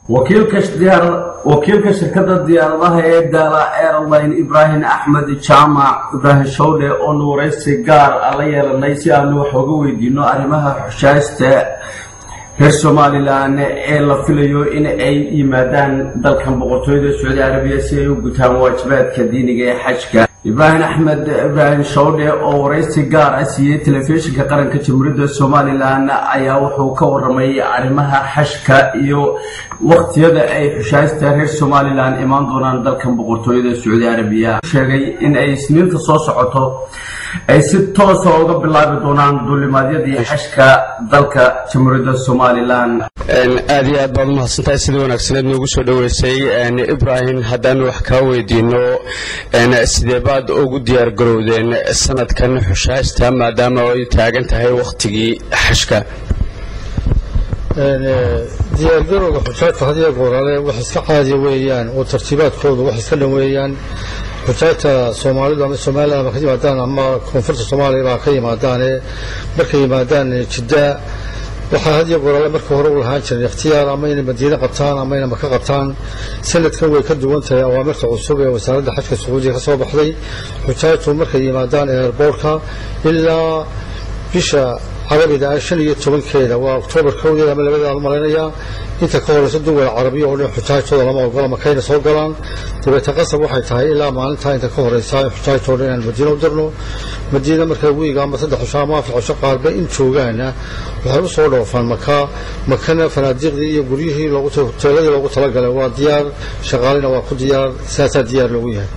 wakiilka shirkadda diyaaradaha ee daala airline ibraahim axmed jaamac ibraahim shawdhe oo nuuraysi gaar a la yeelanay si aanu wax uga weydiino arrimaha xushaasta reer somalilan ee la filayo in ay yimaadaan dalkan boqortooyada sacuudi carabiya si ay u gutaan waajibaadka diiniga ee xajka ibraahim axmed ibraahim shawdhe oo waraysi gaar ah siiyey telefishinka qaranka jamhuuriyadda somalilan ayaa wuxuu ka waramay arrimaha xashka iyo waqtiyada ay xushaasta reer somalilan imaan doonaan dalkan boqortooyada sacuudi carabiya sheegay in ay isniinta soo socoto ay si toosa uga bilaabi doonaan duulimaadyadii xashka dalka jamhuuriyadda somalilan aad iyo aad baad umahadsantahay sida wanaagsaneed noogu soo dhoweysay ibrahim haddaan wax kaa weydiino sidee baad ugu diyaar garowdeen sanadkan xushaasta maadaama ay taagan tahay wakhtigii xashka diyaargarowga xujaajta had iyo goorale wax iska caadiya weeyaan oo tartiibaadkoodu wax iska dhan weeyaan xujaajta soomaalidu ama somalilan ba ka yimaadaan ama koonfurta soomaaliya baa ka yimaadaane markay yimaadaan jidda waxaa had iyo goorale marka hore u lahaan jiray ikhtiyaar ama inay madiine qabtaan ama inay maka qabtaan sanadkan way ka duwan tahay awaamirta cusub ee wasaaradda xajka sacuudiga ka soo baxday xujaajtu markay yimaadaan eerboortka ilaa bisha carabida ah shan iyo tobankeeda waa oktoobar kowdeeda ama labadeeda la malaynayaa inta ka horeysa duwal carabiya oo dhan xujaajtooda lama ogola makayna soo galaan dabeeta qasab waxay tahay ilaa maalintaa inta ka horeysa in xujaajtoo dhan inaan madiina u dirno madiina markaa wiiga ama saddex cusho ama afar cusho qaarba in joogaana waxay u soo dhoofaan maka makana fanaadiiqdii iyo guryihii hoteeladii loogu talagalay waa diyaar shaqaalina waa ku diyaar saasaa diyaar loogu yahay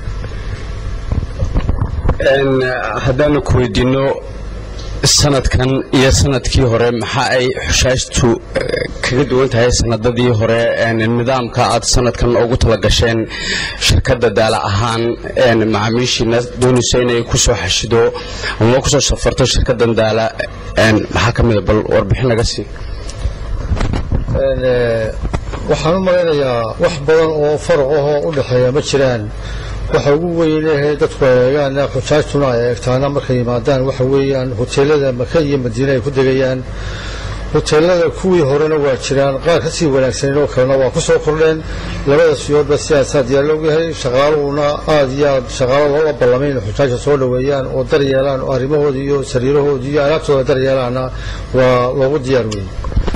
haddaanu ku weydiino sanadkan iyo sanadkii hore maxaa ay xushaashtu kaga duwan tahay sanadadii hore nidaamka aad sanadkan ugu talagasheen shirkadda daala ahaan macaamiishiina doonaysa inay kusoo xashido ama kusoo safarto shirkaddan daala maxaa ka mida bal warbixin laga sii waxaan u malaynayaa wax badan oo faraq ahoo u dhexeeya ma jiraan waxa ugu weynehe dadku ay eegaan xujaajtuna ay eegtaana markay yimaadaan waxa weeyaan hoteelada maka iyo madiine ay ku degayaan hoteelada kuwii horena waa jiraan qaar ka sii wanaagsaneyn oo kalena waa ku soo kordheen labada siyoodba sidaasaa diyaar loogu yahay shaqaaluhuna aad iyo aad shaqaalo looga ballamay inay xujaajta soo dhoweeyaan oo daryeelaan oo arrimahooda iyo sariirahooda iyo alaabtooda daryeelaana waa loogu diyaar weeyey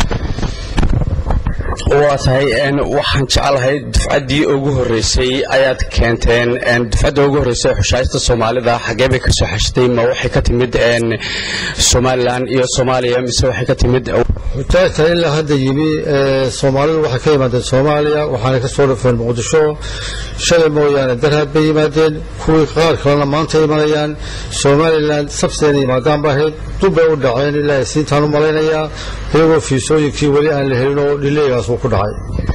waa tahay waxaan jecelahay dufcaddii ugu horreysay ayaad keenteen dufcadda ugu horreysay xushaashta soomaalida xaggee bay ka soo xashtay ma waxay ka timid somalilan iyo soomaaliya mise waxay ka timid xujaajta ilaa hadda yimi soomaalidu waxay ka yimaadeen soomaaliya waxaana ka soo dhafeen muqdisho shalay mooyaane darhaad bay yimaadeen kuwii qaar kalena maanta imanayaan somalilan sabsideena yimaadaan ba ahayd dubbay u dhaceen ilaa siintaan u malaynayaa iyagoo fiisooyinkii weli aan la helin oo dhileegaas uu ku dhacay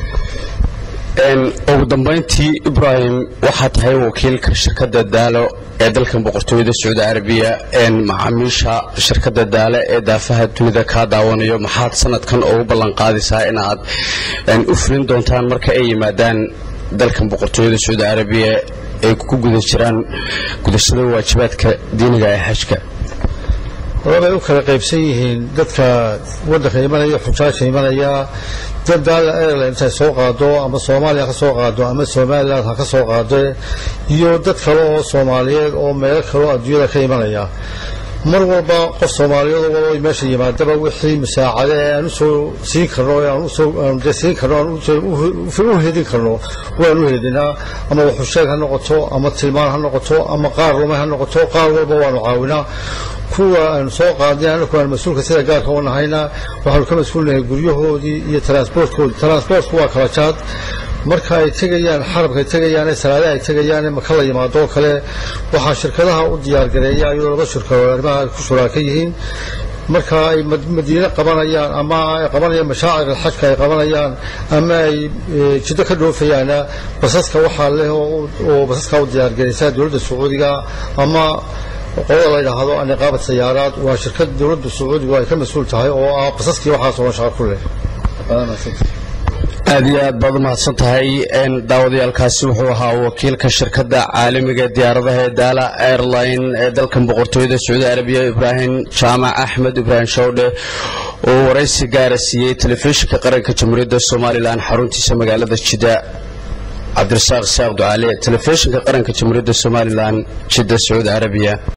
ugu dambayntii ibraahim waxaa tahay wakiilka shirkadda daalo ee dalkan boqortooyada sacuudi carabiya macaamiisha shirkadda daale ee daafaha dunida kaa daawanayo maxaad sanadkan ugu ballan qaadaysaa in aad u fulin doontaan marka ay yimaadaan dalkan boqortooyada sacuudi carabiya ay ku guda jiraan gudashada waajibaadka diiniga ee xajka labay u kala qaybsan yihiin dadka waddanka imanaya xujaajka imanaya dad daala airline intay soo qaado ama soomaaliya ka soo qaado ama somaliland ha ka soo qaado iyo dad kale oo soomaaliyeed oo meelo kale oo adduunyada ka imanaya mar walba qof soomaaliyeed oo meesha yimaadaba wixii musaacade ee aan usoo siin karno aan usoo siin karno aan u hedin karno waan u hedinaa ama waxusheeg ha noqoto ama tilmaan ha noqoto ama qaar lumay ha noqoto qaar walba waanu caawinaa kuwa aanu soo qaadnay anaku aan mas-uulka sida gaarka u nahayna waxaanu ka mas-uulnahay guryahoodii iyo transportkoodii transportku waa kala jaad marka ay tegayaan xarabkaay tegayaane salaadaha ay tegayaane maka la yimaado oo kale waxaa shirkadaha u diyaargareeya iyadoo laba shirkadood arrimaha ku shuraaka yihiin marka ay madiine qabanayaan ama ay qabanayaan mashaacir alxajka ay qabanayaan ama ay jiddo ka dhoofayaana basaska waxaa leh oo basaska u diyaargaraysa dowladda sacuudiga ama qolada la yidhaahdo aniqaabat sayaaraad waa shirkad dowladda sacuudigu ay ka mas-uul tahay oo ah basaskii waxaasoo dhan shaqa ku leh aad iyo aad baad umahadsan tahay daawadayaalkaasi wuxuu ahaa wakiilka shirkadda caalamiga diyaaradaha ee daala airline ee dalkan boqortooyada sacuudi arabiya ibraahim jaamac axmed ibraahim showdhe oo waraysi gaara siiyey telefishinka qaranka jamhuuriyadda somalilan xaruntiisa magaalada jidda cabdirasaaq isaaq ducaale telefishinka qaranka jamhuuriyadda somalilan jidda sacuudi arabiya